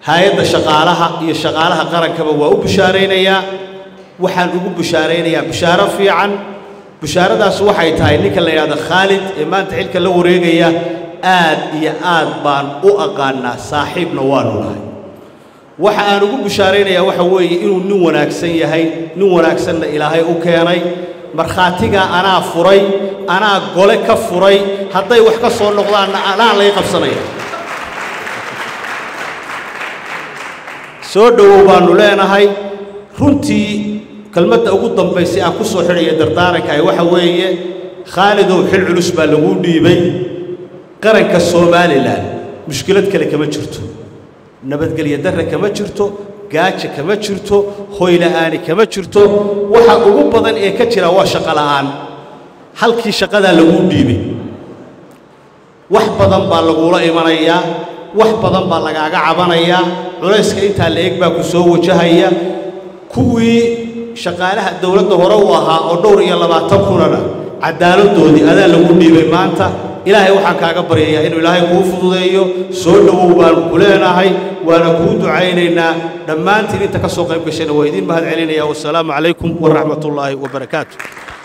hay-adda shaqaalaha iyo shaqaalaha qarankaba waa u bushaaraynayaa waxaan ugu bushaaraynayaa bushaaro fiican bushaaradaas waxay tahay ninka la yidhahdo khaalid ee maanta xilka la wareegaya aad iyo aad baan u aqaanaa saaxiibna waanu nahay waxa aan ugu bushaaraynayaa waxa weeye inuu nin wanaagsan yahay nin wanaagsanna ilaahay u keenay markhaatigaa anaa furay anaa gole ka furay hadday wax ka soo noqdaanna anaa lay qabsanaya soo dhowow baannu leenahay runtii kelmadda ugu dambaysay aan ku soo xidhaya dardaarankaay waxa weeye khaalidow xil culus baa laguu dhiibay qaranka somalilan mushkilad kale kama jirto nabadgelyo darre kama jirto gaaja kama jirto hoyla'aani kama jirto waxa ugu badan ee ka jira waa shaqo la'aan halkii shaqadaa laguu dhiibay wax badan baa laguula imanayaa wax badan baa lagaaga cabanayaa culayska intaa la eg baa ku soo wajahaya kuwii shaqaalaha dowladda hore u ahaa oo dhowr iyo labaatan kunana cadaaladdoodii adaa lagu dhiibay maanta ilaahay waxaan kaaga baryayaa inuu ilaahay kuu fududeeyo soo dhowow baanu ku leenahay waana kuu ducaynaynaa dhammaantiin inta ka soo qayb gashayna waa idiin mahad celinaya wasalaamu calaykum waraxmatullaahi wabarakaatu